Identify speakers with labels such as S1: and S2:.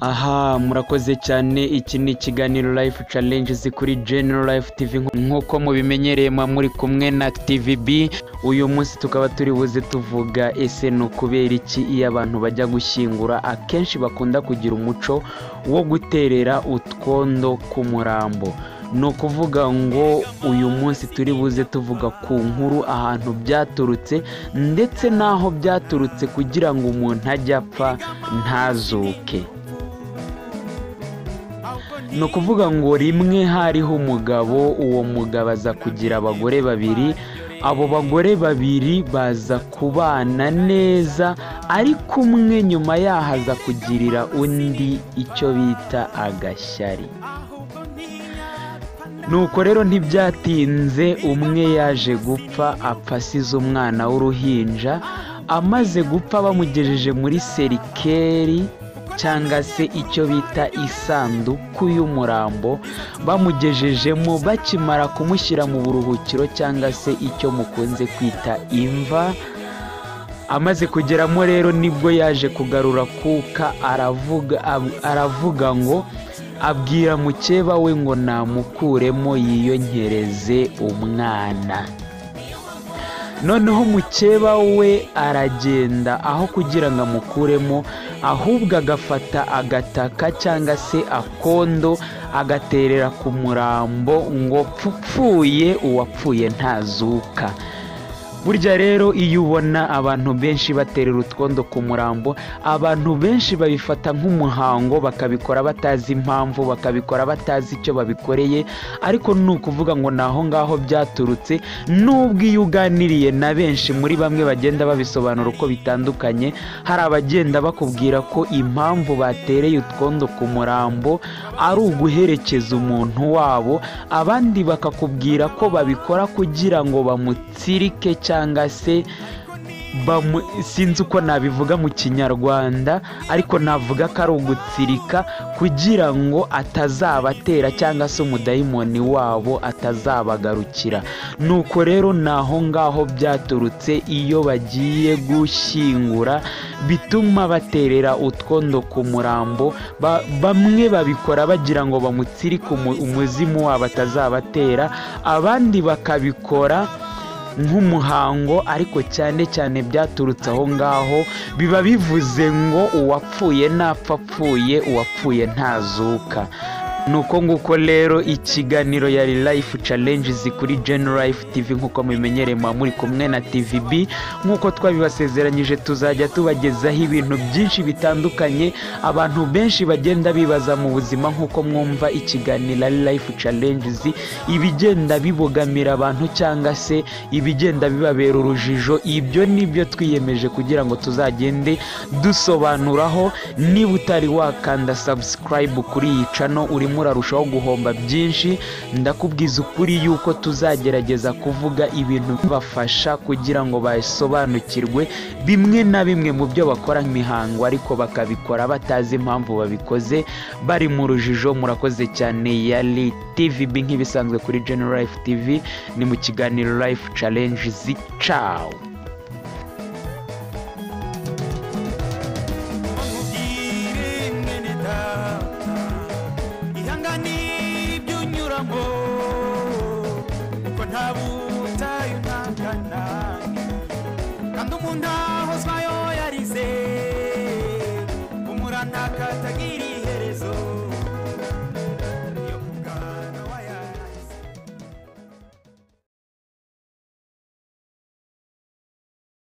S1: aha murakoze cyane iki ni ikiganiro life challenges kuri general life tv nk'uko mubimenyereye mwa muri kumwe na tvb uyu munsi tukaba turi buze tuvuga ese ni ukubera iki iyo abantu bajya gushyingura akenshi bakunda kugira umuco wo guterera utwondo ku murambo ni ukuvuga ngo uyu munsi turi buze tuvuga ku nkuru ahantu byaturutse ndetse n'aho byaturutse kugira ngo umuntu ajye apfa ntazuke ni ukuvuga ngo rimwe hariho umugabo uwo mugabo aza kugira abagore babiri abo bagore babiri baza kubana neza ariko umwe nyuma yaho aza kugirira undi icyo bita agashyari nuko rero ntibyatinze umwe yaje gupfa apfa asize umwana w'uruhinja amaze gupfa bamugejeje muri serikeri cyangwa se icyo bita isanduku y'umurambo bamugejejemo bakimara kumushyira mu buruhukiro cyangwa se icyo mukunze kwita imva amaze kugeramo rero nibwo yaje kugarura kuka aravuga aravuga ngo abwira mukeba we ngo namukuremo yiyongereze umwana noneho mukeba we aragenda aho kugira ngo amukuremo ahubwo agafata agataka cyangwa se akondo agaterera ku murambo ngo pfupfuye uwapfuye ntazuka burya rero iyo ubona abantu benshi baterera utwondo ku murambo abantu benshi babifata nk'umuhango bakabikora batazi impamvu bakabikora batazi icyo babikoreye ariko ni ukuvuga ngo ni aho ngaho byaturutse n'ubwo iyo uganiriye na benshi muri bamwe bagenda babisobanura uko bitandukanye hari abagenda bakubwira ko impamvu batereye utwondo ku murambo ari uguherekeza umuntu wabo abandi bakakubwira ko babikora kugira ngo bamutsirike cyangwa cyangwa se sinzi uko nabivuga mu kinyarwanda ariko navuga ko ari ugutsirika kugira ngo atazabatera cyangwa se umudayimoni wabo atazabagarukira nuko rero ni aho ngaho byaturutse iyo bagiye gushyingura bituma baterera utwondo ku murambo bamwe babikora bagira ngo bamutsirike umuzimu wabo atazabatera abandi bakabikora nk'umuhango ariko cyane cyane byaturutse aho ngaho biba bivuze ngo uwapfuye ntapfa apfuye uwapfuye ntazuka nuko nguko rero ikiganiro ya life challenges kuri life tv nk'uko mubimenyereye muba muri kumwe na tvb nk'uko twabibasezeranyije tuzajya tubagezaho ibintu byinshi bitandukanye abantu benshi bagenda bibaza mu buzima nk'uko mwumva ikiganiro life challenges ibigenda bibogamira abantu cyangwa se ibigenda bibabera urujijo ibyo nibyo twiyemeje kugira ngo tuzagende dusobanuraho niba utari wakanda subscribe kuri iyi cano urimo murarushaho guhomba byinshi ndakubwiza ukuri yuko tuzagerageza kuvuga ibintu bibafasha kugira ngo basobanukirwe bimwe na bimwe mu byo bakora imihango ariko bakabikora batazi impamvu babikoze bari mu rujijo murakoze cyane ya tvb nk'ibisanzwe kuri general life tv ni mu kiganiro life challenges ciao